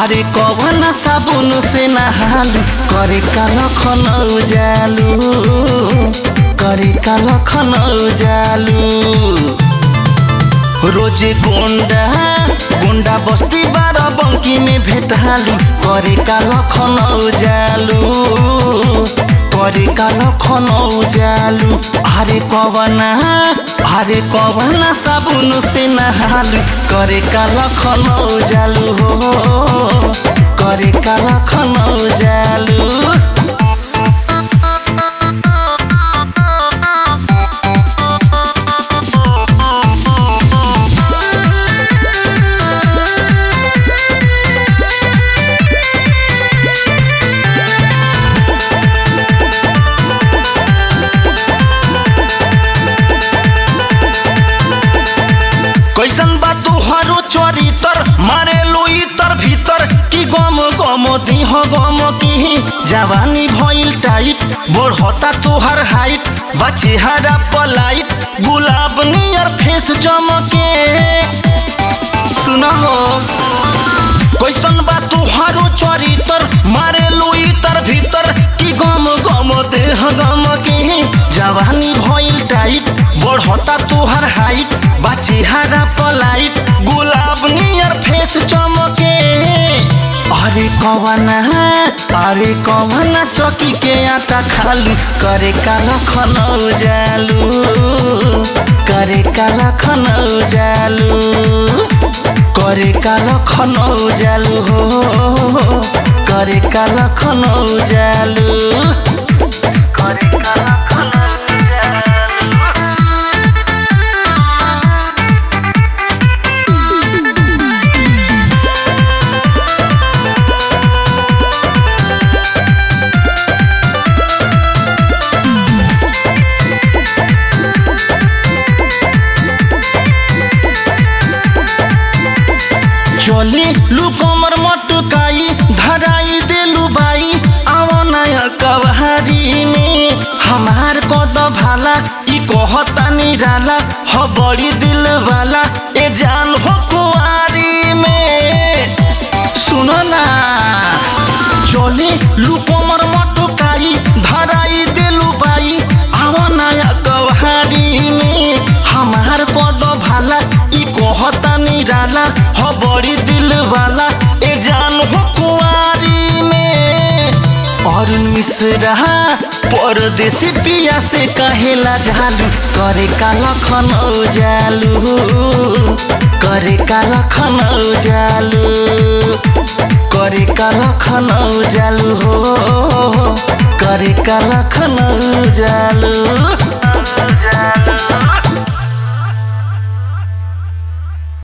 अरे कवन साबुन से नहालू करे का लखन जालू करे का लखन जालू रोजे गोंडा गोंडा बस्ती बारह बंकी में भेटालू करे का लखन जालू करे का लखन जालू अरे कवना अरे कवना साबुन से नहालू करे का लखन जालू हो करे का लखन जालू कैसन बा तुहरो चरितर मारे लुई तर भीतर कि गम गम दिह गम की जवानी भइल टाइट बढ़ता तुहर हाइट बचे हरा पलाइट गुलाब नियर फेस चमके सुना हो कैसन बा तुहरो चरितर मारे लुई तर भीतर कि गम गम देह गम की जवानी भइल टाइट बढ़ता तुहर हाइट बाची हरा पलाइट गुलाब नियर फेस चमके अरे कवना अरे कवना चौकी के आटा खालू करे काला खनौ जालू करे काला खनौ जालू करे काला खनौ जालू हो करे काला खनौ जालू करे काला खनौ जालू चले लू कमर मटकाई धराई देलू बाई आवनाया कवहारी में हमार कद भाला ई कहता निराला हो बड़ी दिल वाला ए जान हो कुआरी में सुनो ना चले लू कमर मटकाई धराई देलू बाई आवनाया कवहारी में हमार कद भाला ई कहता निराला हो बड़ी दिल वाला ए जान हो कुआरी में और मिश्रा परदेसी पिया से कहेला जालू करे का लखन जालू करे का लखन जालू करे का लखन जालू हो करे का लखन जालू